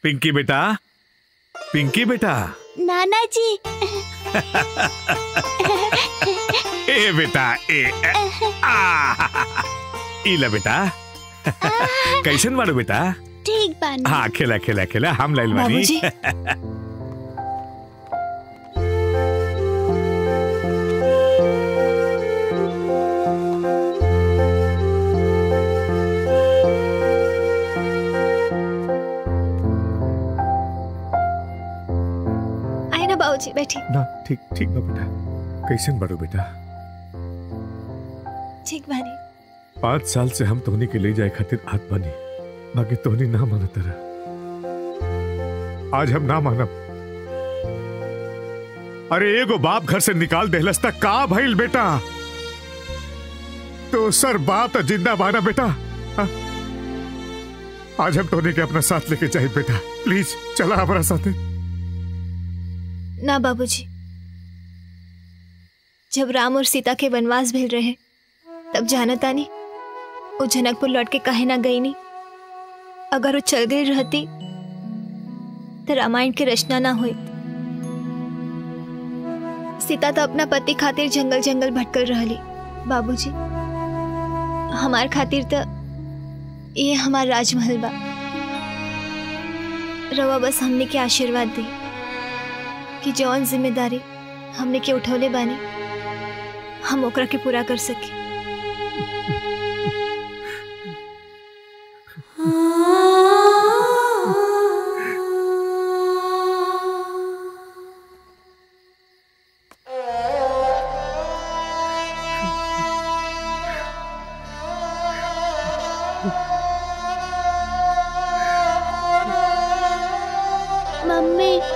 पिंकी बेटा पिंकी बेटा नाना जी ए बेटा ए ए, आ इला बेटा कैसन बाड़ू बेटा ठीक बानी हाँ खेला खेला खेला हम लाइल बानी बाबूजी। आए ना बाबूजी बैठी ना ठीक ठीक बा बेटा कैसन बाड़ू बेटा ठीक बानी पाँच साल से हम तोहनी के ले जाए खातिर हाथ बनी बाकी तोहनी ना माना तरह आज हम ना मानब अरे एगो बाप घर से निकाल देहलस तक का भइल बेटा तो सर बाप तो जिंदा बाना बेटा हाँ? आज हम तोहनी के अपना साथ लेके जाए बेटा प्लीज चला हमारा साथ ना बाबूजी जब राम और सीता के वनवास भेज रहे तब जाना तानी वो जनकपुर लौट के कहे ना गई नहीं अगर वो चल गई रहती तो रामायण की रचना ना हुई सीता तो अपना पति खातिर जंगल जंगल भटकल रहली बाबूजी हमार खातिर तो ये हमार राजमहल बा रवा बस हमने के आशीर्वाद दी कि जौन जिम्मेदारी हमने के उठौले बानी हम ओकरा के पूरा कर सके मम्मी